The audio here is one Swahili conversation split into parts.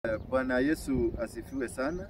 Bwana Yesu asifiwe sana.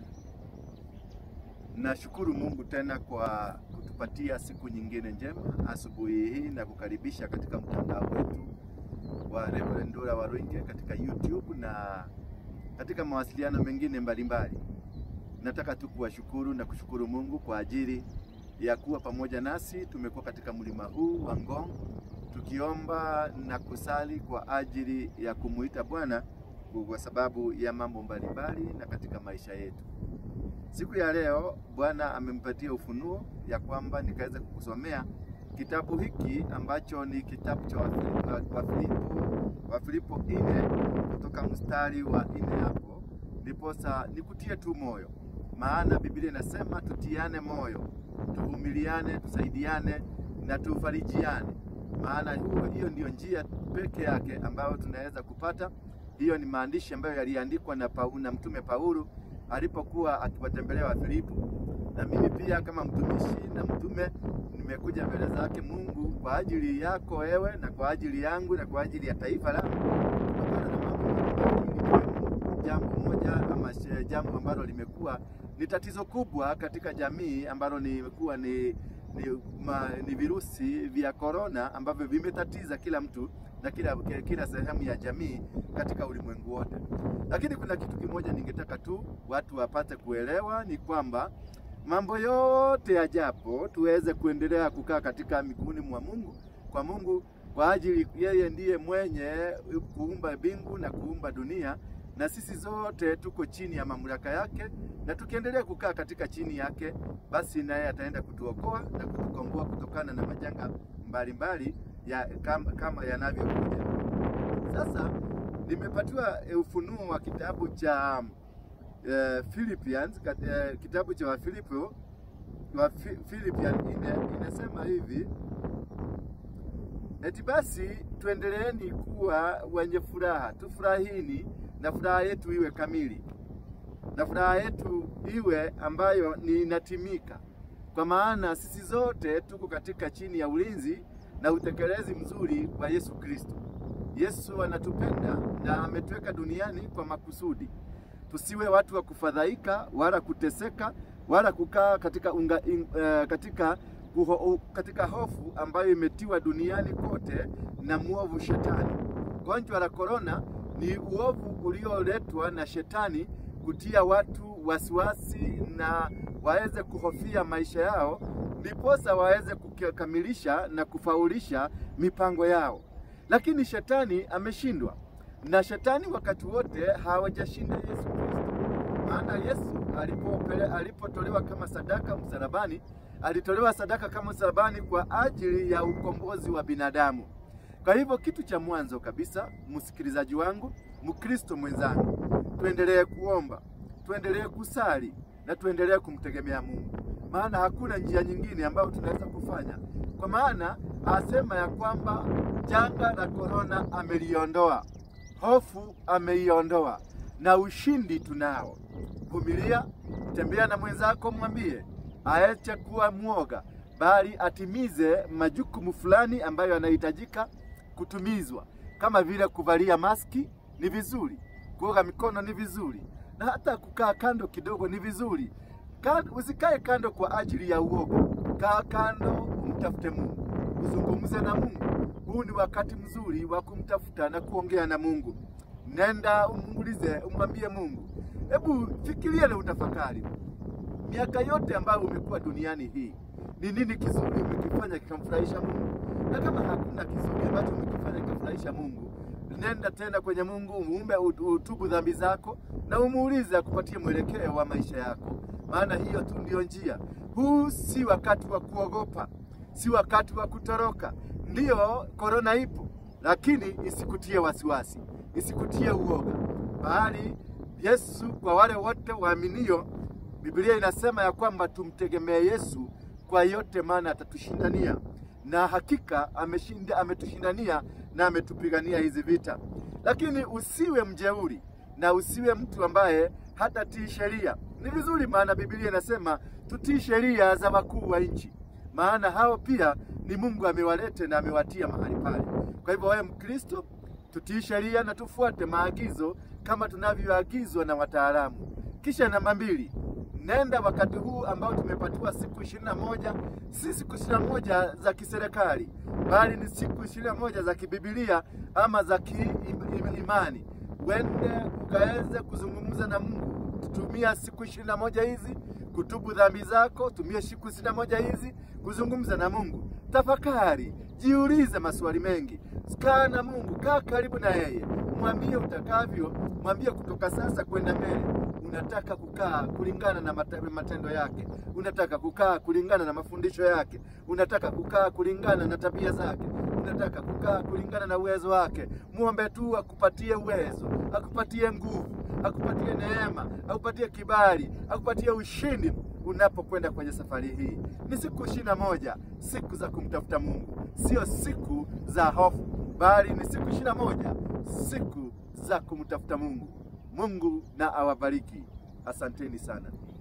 Nashukuru Mungu tena kwa kutupatia siku nyingine njema asubuhi hii na kukaribisha katika mtandao wetu wa Reverend Ndura Waruinge katika YouTube na katika mawasiliano mengine mbalimbali. Nataka tu kuwashukuru na kushukuru Mungu kwa ajili ya kuwa pamoja nasi. Tumekuwa katika mlima huu wa Ngong tukiomba na kusali kwa ajili ya kumuita Bwana kwa sababu ya mambo mbalimbali na katika maisha yetu. Siku ya leo Bwana amempatia ufunuo ya kwamba nikaweza kukusomea kitabu hiki ambacho ni kitabu cha Wafilipo Wafilipo nne kutoka mstari wa nne hapo, ndiposa nikutie tu moyo, maana Biblia inasema tutiane moyo, tuvumiliane, tusaidiane na tufarijiane, maana huo hiyo ndiyo njia peke yake ambayo tunaweza kupata hiyo ni maandishi ambayo yaliandikwa na, na mtume Paulo alipokuwa akiwatembelea Wafilipo, na mimi pia kama mtumishi na mtume nimekuja mbele zake Mungu kwa ajili yako wewe na kwa ajili yangu na kwa ajili ya taifa langu, kutokana na mambo mbalimbali, jambo moja ama jambo ambalo limekuwa ni tatizo kubwa katika jamii ambalo nimekuwa ni, ni, ma, ni virusi vya korona ambavyo vimetatiza kila mtu na kila, kila sehemu ya jamii katika ulimwengu wote. Lakini kuna kitu kimoja ningetaka tu watu wapate kuelewa ni kwamba mambo yote yajapo, tuweze kuendelea kukaa katika miguuni mwa Mungu, kwa Mungu, kwa ajili yeye ndiye mwenye kuumba mbingu na kuumba dunia, na sisi zote tuko chini ya mamlaka yake, na tukiendelea kukaa katika chini yake, basi naye ataenda kutuokoa na kutukomboa kutokana na majanga mbalimbali ya, kama, kama yanavyokuja. Sasa nimepatiwa ufunuo wa kitabu cha uh, Philippians uh, kitabu cha Wafilipo wa Philippians ine, inasema hivi eti basi tuendeleeni kuwa wenye furaha, tufurahini na furaha yetu iwe kamili, na furaha yetu iwe ambayo ni inatimika, kwa maana sisi zote tuko katika chini ya ulinzi na utekelezi mzuri wa Yesu Kristo. Yesu anatupenda na ametuweka duniani kwa makusudi. Tusiwe watu wa kufadhaika wala kuteseka wala kukaa katika, unga, in, uh, katika, uho, katika hofu ambayo imetiwa duniani kote na mwovu Shetani. Gonjwa la korona ni uovu ulioletwa na Shetani kutia watu wasiwasi na waweze kuhofia maisha yao ndiposa waweze kukamilisha na kufaulisha mipango yao, lakini shetani ameshindwa, na shetani wakati wote hawajashinda Yesu Kristo. Maana Yesu alipopele alipotolewa kama sadaka msalabani, alitolewa sadaka kama msalabani kwa ajili ya ukombozi wa binadamu. Kwa hivyo kitu cha mwanzo kabisa, msikilizaji wangu, Mkristo mwenzangu, tuendelee kuomba, tuendelee kusali na tuendelee kumtegemea Mungu maana hakuna njia nyingine ambayo tunaweza kufanya, kwa maana asema ya kwamba janga la korona ameliondoa, hofu ameiondoa, na ushindi tunao. Vumilia, tembea na mwenzako, mwambie aache kuwa mwoga, bali atimize majukumu fulani ambayo yanahitajika kutumizwa, kama vile kuvalia maski ni vizuri, kuoga mikono ni vizuri, na hata kukaa kando kidogo ni vizuri. Usikae kando kwa ajili ya uoga. Kaa kando, umtafute Mungu, uzungumze na Mungu. Huu ni wakati mzuri wa kumtafuta na kuongea na Mungu. Nenda umuulize, umwambie Mungu. Hebu fikiria na utafakari miaka yote ambayo umekuwa duniani hii, ni nini kizuri umekifanya kikamfurahisha Mungu? Na kama hakuna kizuri ambacho umekifanya kikamfurahisha Mungu, nenda tena kwenye Mungu, umuombe utubu dhambi zako na umuulize akupatie mwelekeo wa maisha yako maana hiyo tu ndiyo njia. Huu si wakati wa kuogopa, si wakati wa kutoroka. Ndiyo, korona ipo, lakini isikutie wasiwasi, isikutie uoga, bali Yesu, kwa wale wote waaminio, Biblia inasema ya kwamba tumtegemee Yesu kwa yote, maana atatushindania, na hakika ameshinda, ametushindania na ametupigania hizi vita. Lakini usiwe mjeuri na usiwe mtu ambaye hatatii sheria. Ni vizuri, maana Biblia inasema tutii sheria za wakuu wa nchi, maana hao pia ni Mungu amewalete na amewatia mahali pale. Kwa hivyo wewe Mkristo, tutii sheria na tufuate maagizo kama tunavyoagizwa na wataalamu. Kisha namba mbili, nenda wakati huu ambao tumepatiwa siku ishirini na moja, si siku ishirini na moja za kiserikali, bali ni siku ishirini na moja za kibibilia ama za kiimani. Wende ukaweze kuzungumza na Mungu. Tumia siku ishirini na moja hizi kutubu dhambi zako. Tumia siku ishirini na moja hizi kuzungumza na Mungu. Tafakari, jiulize maswali mengi, kaa na Mungu, kaa karibu na yeye, mwambie utakavyo, mwambie kutoka sasa kwenda mbele unataka kukaa kulingana na matendo yake, unataka kukaa kulingana na mafundisho yake, unataka kukaa kulingana na tabia zake, unataka kukaa kulingana na uwezo wake. Muombe tu akupatie uwezo, akupatie nguvu, akupatie neema, akupatie kibali, akupatie ushindi unapokwenda kwenye safari hii. Ni siku ishirini na moja, siku za kumtafuta Mungu, sio siku za hofu, bali ni siku ishirini na moja, siku za kumtafuta Mungu. Mungu na awabariki. Asanteni sana.